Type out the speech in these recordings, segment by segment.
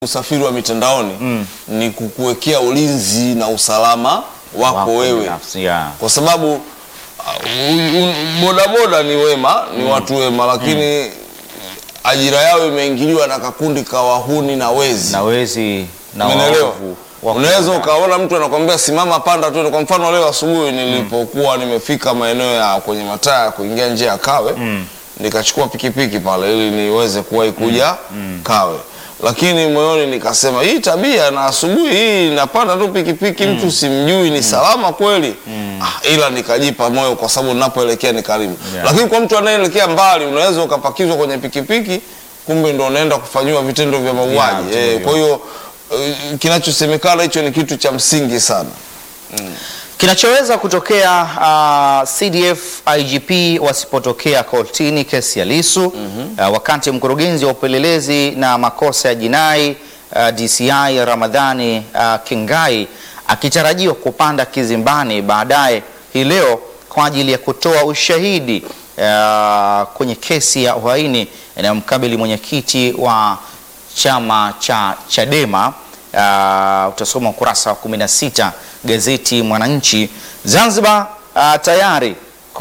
usafiri wa mitandaoni ni kukuwekea ulinzi na usalama wako, Wako wewe binafsi, yeah. kwa sababu uh, u- u- bodaboda ni wema ni watu wema lakini ajira yao imeingiliwa na kakundi ka wahuni na wezi na wezi na Umeelewa? waovu wako Unaweza ndani. ukaona mtu anakwambia simama, panda tu. Kwa mfano leo asubuhi nilipokuwa nimefika maeneo ya kwenye mataa ya kuingia njia ya Kawe nikachukua pikipiki pale ili niweze kuwahi kuja Kawe, lakini moyoni nikasema hii tabia na asubuhi hii napanda tu pikipiki mtu simjui ni salama kweli? Ah, ila nikajipa moyo kwa sababu ninapoelekea ni karibu, Yeah. lakini kwa mtu anayeelekea mbali unaweza ukapakizwa kwenye pikipiki kumbe ndo unaenda kufanyiwa vitendo vya mauaji vitendo eh, hivyo. kwa hiyo eh, kinachosemekana hicho ni kitu cha msingi sana. Kinachoweza kutokea uh, CDF IGP wasipotokea kortini kesi ya Lissu uh, wakati mkurugenzi wa upelelezi na makosa ya jinai uh, DCI Ramadhani uh, Kingai akitarajiwa kupanda kizimbani baadaye hii leo kwa ajili ya kutoa ushahidi uh, kwenye kesi ya uhaini inayomkabili mwenyekiti wa chama cha Chadema. Uh, utasoma ukurasa wa 16 gazeti Mwananchi. Zanzibar uh, tayari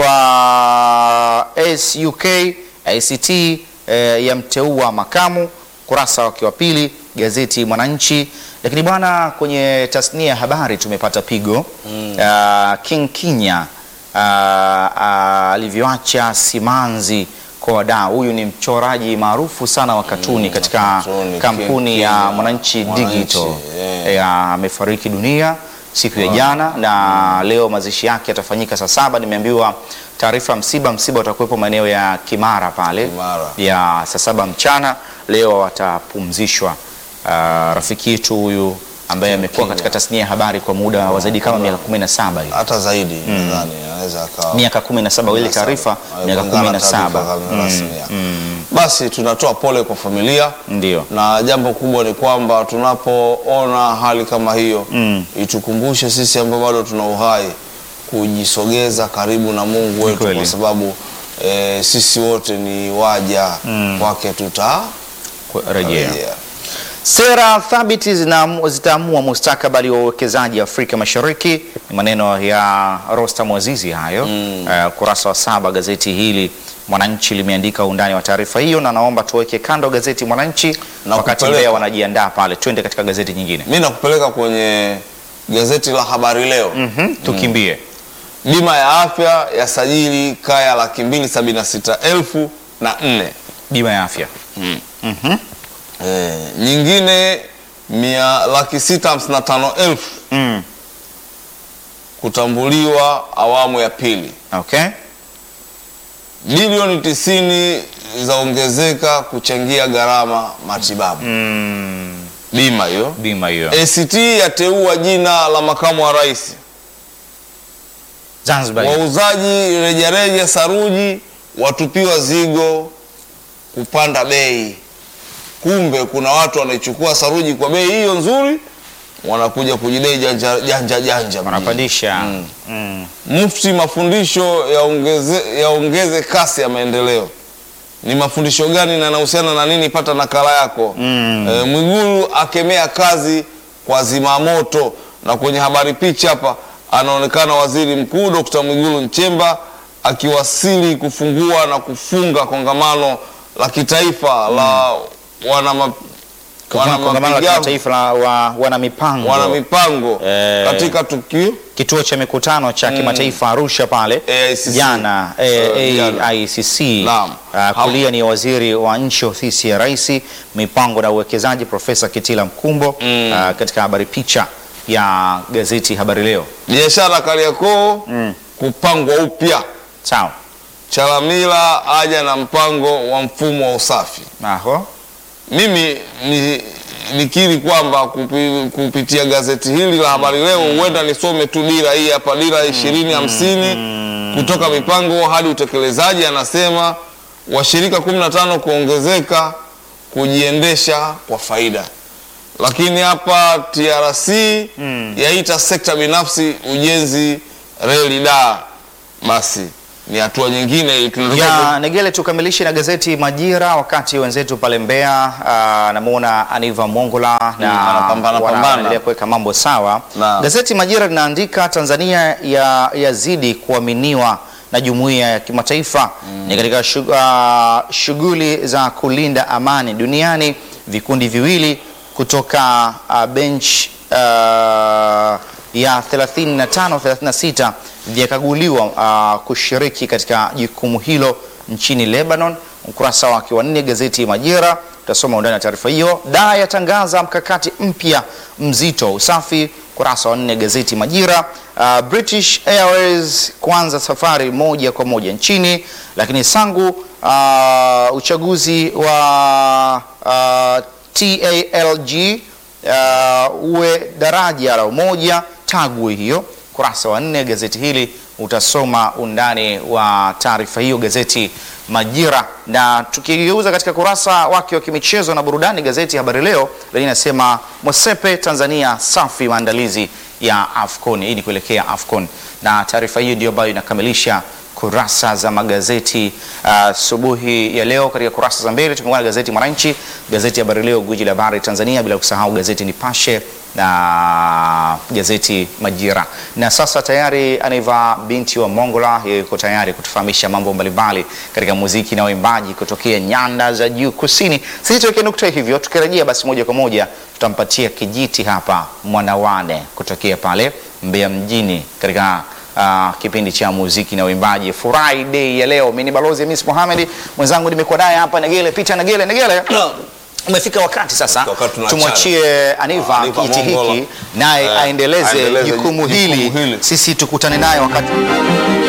kwa SUK ACT uh, yamteua makamu, ukurasa wake wa pili gazeti Mwananchi. Lakini bwana, kwenye tasnia ya habari tumepata pigo uh, King Kinya uh, uh, alivyoacha simanzi kwa wadau. Huyu ni mchoraji maarufu sana wa katuni katika katuni, kampuni King ya Kinya, Mwananchi Mwananchi, Digital. yeah. Eh, amefariki dunia siku ya jana na leo mazishi yake yatafanyika saa saba. Nimeambiwa taarifa ya msiba, msiba utakuwepo maeneo ya Kimara pale Kimara. ya saa saba mchana. Leo watapumzishwa. Ah, rafiki yetu huyu ambaye amekuwa katika tasnia ya habari kwa muda wa zaidi kama miaka 17 hivi Hata zaidi nadhani anaweza akawa miaka 17 ile taarifa miaka Kulingana na 17 taarifa kama rasmi ya. Basi tunatoa pole kwa familia ndio na jambo kubwa ni kwamba tunapoona hali kama hiyo itukumbushe sisi ambao bado tuna uhai kujisogeza karibu na Mungu wetu kweli. kwa sababu eh, sisi wote ni waja kwake tutarejea. rejea Sera thabiti zinamu- zitaamua mustakabali wa uwekezaji Afrika Mashariki. Ni maneno ya Rostam Azizi hayo. Eh, ukurasa wa saba gazeti hili Mwananchi limeandika undani wa taarifa hiyo, na naomba tuweke kando gazeti Mwananchi Na wakati kupeleka- Mbeya wanajiandaa pale, twende katika gazeti nyingine. Mi nakupeleka kwenye gazeti la Habari Leo. Mhm, tukimbie Bima ya afya yasajili kaya laki mbili sabini na sita elfu na nne. bima ya afya. Eh, nyingine mia laki sita hamsini na tano elfu Mm. kutambuliwa awamu ya pili. Okay. Bilioni tisini zaongezeka kuchangia gharama matibabu. Bima hiyo. Bima hiyo. ACT yateua jina la makamu wa rais. Zanzibar. hiyo. Wauzaji rejareja saruji watupiwa zigo kupanda bei. Kumbe kuna watu wanaichukua saruji kwa bei hiyo nzuri, wanakuja kujidai janja janja, janja mjini. Wanapandisha. Mm. Mufti, mafundisho yaongeze yaongeze kasi ya maendeleo. Ni mafundisho gani na yanahusiana na nini? Pata nakala yako. E, Mwigulu akemea kazi kwa zimamoto, na kwenye habari picha hapa anaonekana Waziri Mkuu Dr. Mwigulu Nchemba akiwasili kufungua na kufunga kongamano la kitaifa la wana ma- wana Kongamano la mapigano- kimataifa la wa, wana mipango. wana mipango Eh. katika tukio kituo cha mikutano cha kimataifa Arusha pale AICC. jana Eh, eh, jana. AICC. Naam. Ah, kulia ni waziri wa nchi ofisi ya rais mipango na uwekezaji Profesa Kitila Mkumbo ah, katika habari picha ya gazeti Habari Leo. biashara Kariakoo kupangwa upya. Sawa. Chalamila aja na mpango wa mfumo wa usafi. Aho. Mimi ni nikiri kwamba kupi, kupitia gazeti hili la Habari Leo huenda nisome tu dira hii hapa, dira ishirini hamsini kutoka mipango hadi utekelezaji. Anasema washirika 15 kuongezeka kujiendesha kwa faida, lakini hapa TRC yaita sekta binafsi ujenzi reli da basi ni hatua nyingine tunataka ya Negele, tukamilishe na gazeti Majira, wakati wenzetu pale Mbeya uh, namuona Aniva Mongola na anapambana wana- pambana. wanaendelea kuweka mambo sawa. Naam. Gazeti Majira linaandika Tanzania ya yazidi kuaminiwa na jumuiya ya kimataifa ni katika shug- uh, shughuli za kulinda amani duniani. Vikundi viwili kutoka uh, bench uh, ya 35 36 vyakaguliwa uh, kushiriki katika jukumu hilo nchini Lebanon. Ukurasa wake wa nne gazeti Majira utasoma undani wa taarifa hiyo. Daa yatangaza mkakati mpya mzito wa usafi. Ukurasa wa nne gazeti Majira. Uh, British Airways kuanza safari moja kwa moja nchini, lakini Sangu uh, uchaguzi wa uh, TALG uh, uwe daraja la umoja Tagwe hiyo. Kurasa wa nne gazeti hili utasoma undani wa taarifa hiyo gazeti Majira. Na tukigeuza katika kurasa wake wa kimichezo na burudani, gazeti Habari Leo lenye inasema Mosepe Tanzania safi maandalizi ya AFCON. Hii ni kuelekea AFCON, na taarifa hiyo ndio ambayo inakamilisha kurasa za magazeti asubuhi ya leo. Katika kurasa za mbele tumekuwa na gazeti Mwananchi, gazeti Habari Leo, gwiji la habari Tanzania, bila kusahau gazeti Nipashe na gazeti Majira. Na sasa tayari Anaiva binti wa Mongola, yeye yuko tayari kutufahamisha mambo mbalimbali katika muziki na uimbaji kutokea nyanda za juu kusini. Sisi tuweke nukta hivyo, tukirejea basi moja kwa moja tutampatia kijiti hapa Mwanawane kutokea pale Mbeya mjini katika Uh, kipindi cha muziki na uimbaji Friday ya leo. Mimi ni balozi Hamis Mohamed, mwenzangu nimekuwa naye hapa Negele Peter Negele. Negele, umefika wakati sasa Wakati tunaachana. tumwachie Aniva Aniva kijiti Mongola. hiki naye Eh, aendeleze aendeleze jukumu jukumu hili, hili. sisi tukutane naye wakati